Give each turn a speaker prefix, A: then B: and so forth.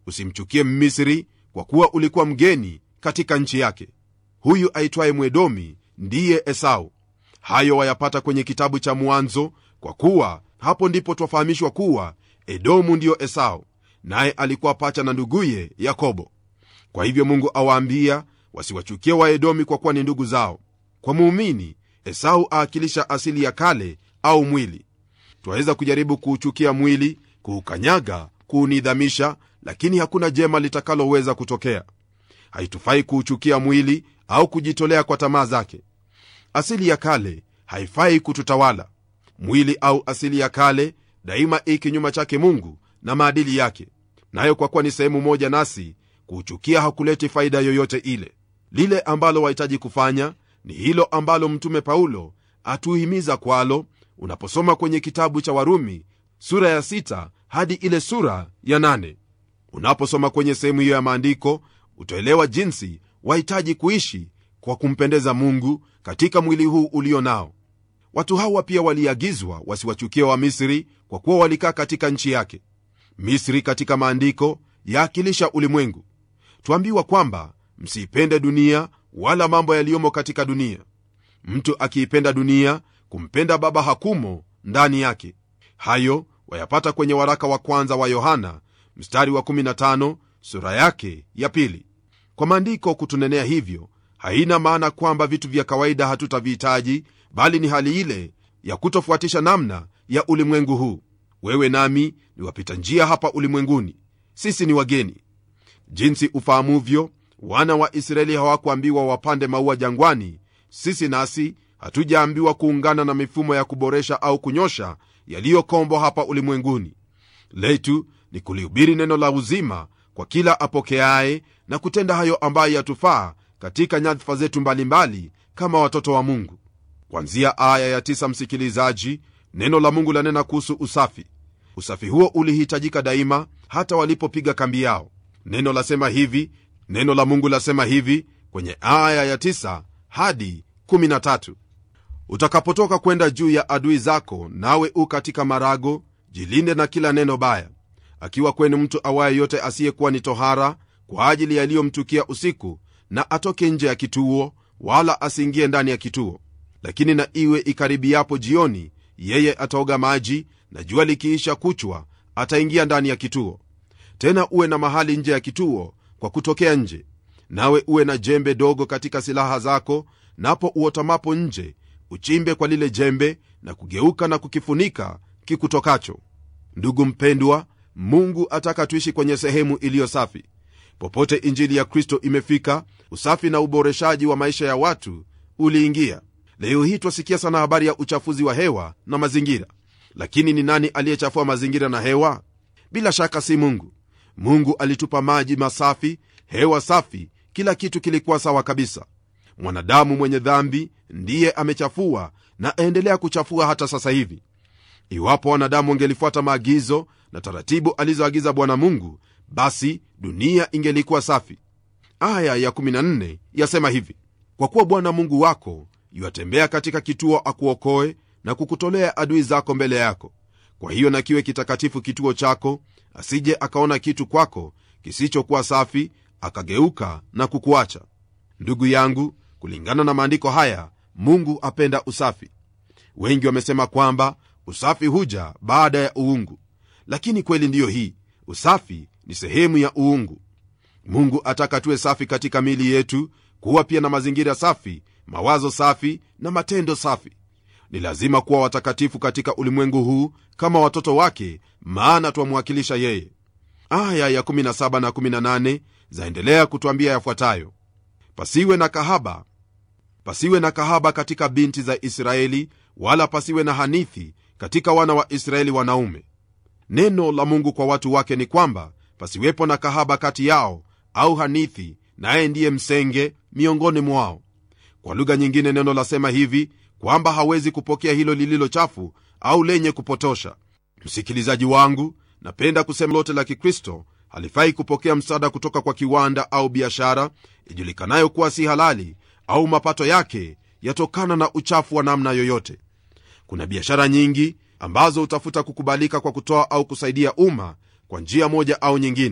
A: usimchukie mmisri kwa kuwa ulikuwa mgeni katika nchi yake huyu aitwaye mwedomi ndiye esau hayo wayapata kwenye kitabu cha mwanzo kwa kuwa hapo ndipo twafahamishwa kuwa edomu ndiyo esau naye alikuwa pacha na nduguye yakobo kwa hivyo mungu awaambia wasiwachukie waedomi kwa kuwa ni ndugu zao kwa muumini esau aakilisha asili ya kale au mwili twaweza kujaribu kuuchukia mwili kuukanyaga kuunidhamisha lakini hakuna jema litakaloweza kutokea haitufai kuuchukia mwili au kujitolea kwa tamaa zake asili ya kale haifai kututawala mwili au asili ya kale daima i kinyuma chake mungu na maadili yake nayo kwa kuwa ni sehemu moja nasi kuuchukia hakuleti faida yoyote ile lile ambalo wahitaji kufanya ni hilo ambalo mtume paulo atuhimiza kwalo unaposoma kwenye kitabu cha warumi sura ya sita hadi ile sura ya nane unaposoma kwenye sehemu hiyo ya maandiko utaelewa jinsi wahitaji kuishi kwa kumpendeza mungu katika mwili huu ulio nao watu hawa pia waliagizwa wasiwachukie wa misri kwa kuwa walikaa katika nchi yake misri katika maandiko yaakilisha ulimwengu twambiwa kwamba msiipende dunia wala mambo yaliyomo katika dunia mtu akiipenda dunia kumpenda baba hakumo ndani yake hayo wayapata kwenye waraka wa kwanza wa yohana mstari wa 15 sura yake ya pili kwa maandiko kutunenea hivyo haina maana kwamba vitu vya kawaida hatutavihitaji bali ni hali ile ya kutofuatisha namna ya ulimwengu huu wewe nami ni wapita njia hapa ulimwenguni sisi ni wageni jinsi ufahamuvyo wana wa israeli hawakuambiwa wapande maua jangwani sisi nasi hatujaambiwa kuungana na mifumo ya kuboresha au kunyosha yaliyokombwa hapa ulimwenguni letu ni kulihubiri neno la uzima kwa kila apokeaye na kutenda hayo ambayo yatufaa katika nyadhifa zetu mbalimbali kama watoto wa mungu kwanzia aya ya tisa msikilizaji neno la mungu lanena kuhusu usafi usafi huo ulihitajika daima hata walipopiga kambi yao neno lasema hivi neno la mungu lasema hivi kwenye aya ya tisa hadi 13 utakapotoka kwenda juu ya adui zako nawe u katika marago jilinde na kila neno baya akiwa kwenu mtu awaye yote asiyekuwa ni tohara kwa ajili yaliyomtukia usiku na atoke nje ya kituo wala asiingie ndani ya kituo lakini na iwe ikaribiapo jioni yeye ataoga maji na jua likiisha kuchwa ataingia ndani ya kituo tena uwe na mahali nje ya kituo kwa kutokea nje nawe uwe na jembe dogo katika silaha zako napo uotamapo nje uchimbe kwa lile jembe na kugeuka na kukifunika kikutokacho ndugu mpendwa mungu ataka tuishi kwenye sehemu iliyo safi popote injili ya kristo imefika usafi na uboreshaji wa maisha ya watu uliingia leo hii twasikia sana habari ya uchafuzi wa hewa na mazingira lakini ni nani aliyechafua mazingira na hewa bila shaka si mungu mungu alitupa maji masafi hewa safi kila kitu kilikuwa sawa kabisa mwanadamu mwenye dhambi ndiye amechafua na aendelea kuchafua hata sasa hivi iwapo wanadamu wangelifuata maagizo na taratibu alizoagiza bwana mungu basi dunia ingelikuwa safi aya ya 14 yasema hivi kwa kuwa bwana mungu wako yuatembea katika kituo akuokoe na kukutolea adui zako mbele yako kwa hiyo na kiwe kitakatifu kituo chako asije akaona kitu kwako kisichokuwa safi akageuka na kukuacha ndugu yangu kulingana na maandiko haya mungu apenda usafi wengi wamesema kwamba usafi huja baada ya uungu lakini kweli ndiyo hii usafi ni sehemu ya uungu mungu ataka tuwe safi katika mili yetu kuwa pia na mazingira safi mawazo safi na matendo safi ni lazima kuwa watakatifu katika ulimwengu huu kama watoto wake maana twamwakilisha yeye aya ya 17 na 18 zaendelea kutwambia yafuatayo pasiwe na kahaba pasiwe na kahaba katika binti za israeli wala pasiwe na hanithi katika wana wa israeli wanaume neno la mungu kwa watu wake ni kwamba pasiwepo na kahaba kati yao au hanithi naye ndiye msenge miongoni mwao kwa lugha nyingine neno lasema hivi kwamba hawezi kupokea hilo lililo chafu au lenye kupotosha msikilizaji wangu napenda kusema lote la kikristo halifai kupokea msaada kutoka kwa kiwanda au biashara ijulikanayo kuwa si halali au mapato yake yatokana na uchafu wa namna yoyote kuna biashara nyingi ambazo hutafuta kukubalika kwa kutoa au kusaidia umma kwa njia moja au nyingine